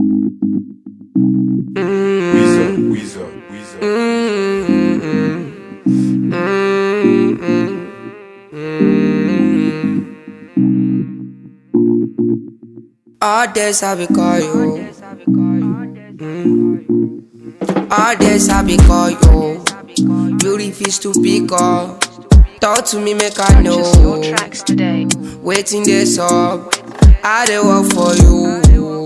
Weezer, Weezer, Weezer. All days I be call you. Mm. All days I be call you. You refuse to pick up. Talk to me, make I Purchase your know. tracks today. Waiting this up. I dey work for you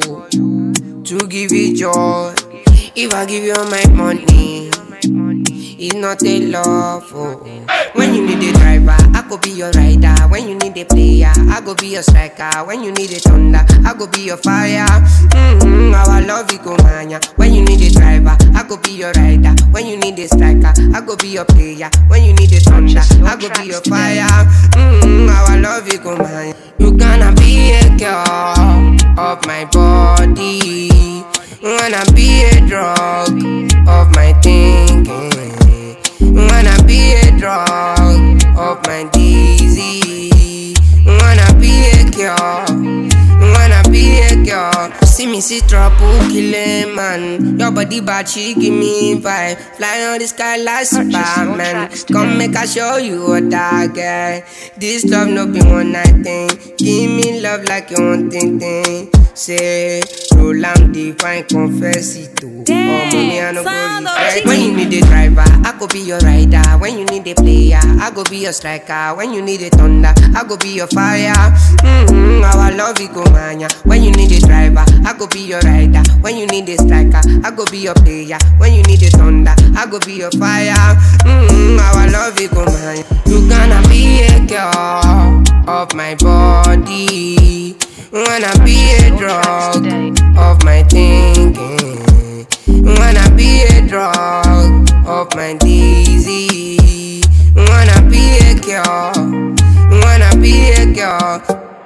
to give you joy. If I give you all my money, it's not a love. Oh. When you need a driver, I go be your rider. When you need a player, I go be your striker. When you need a thunder, I go be your fire. Mm-hmm, our love it go mania. When you need a driver, I go be your rider. When you need a striker, I go be your player. When you need a thunder, Purchase your I go be tracks your today. fire. Mm-hmm, our love it go mania. You gonna be a girl of my body. Wanna be a drug of my thinking. Wanna be a drug of my disease. Wanna be a cure. Wanna be a girl. See me see trouble killing man. Your body bad, she give me vibe. Fly on the sky like Purchase your Superman. tracks Come today. make I show you what I get. This love no be one night thing. Give me love like you want thing thing. Say, roll am divine, confess it to. Oh, mommy, I no go sound of regret. chicken. When you need a driver, I go be your rider. When you need a player, I go be your striker. When you need a thunder, I go be your fire. Mm-hmm, our love it go mania. When you need a driver, I go be your rider. When you need a striker, I go be your player. When you need a thunder, I go be your fire. Mm-hmm, our love it go mania. You gonna be a girl of my body. Wanna be a drug of my thinking. Wanna be a drug of my disease. Wanna be a cure. Wanna be a cure.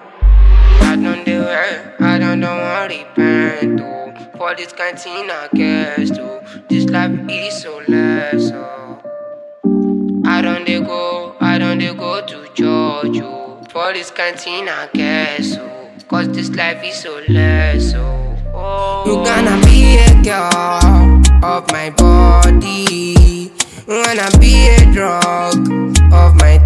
I don't do it. I don't know what repent to. For this canteen I guess to. This life is so less. Oh. I don't dey go, I don't dey go to church, oh. For this canteen, I guess, oh. Cause this life is so less, oh. oh. You gonna be a girl of my body. Wanna be a drug of my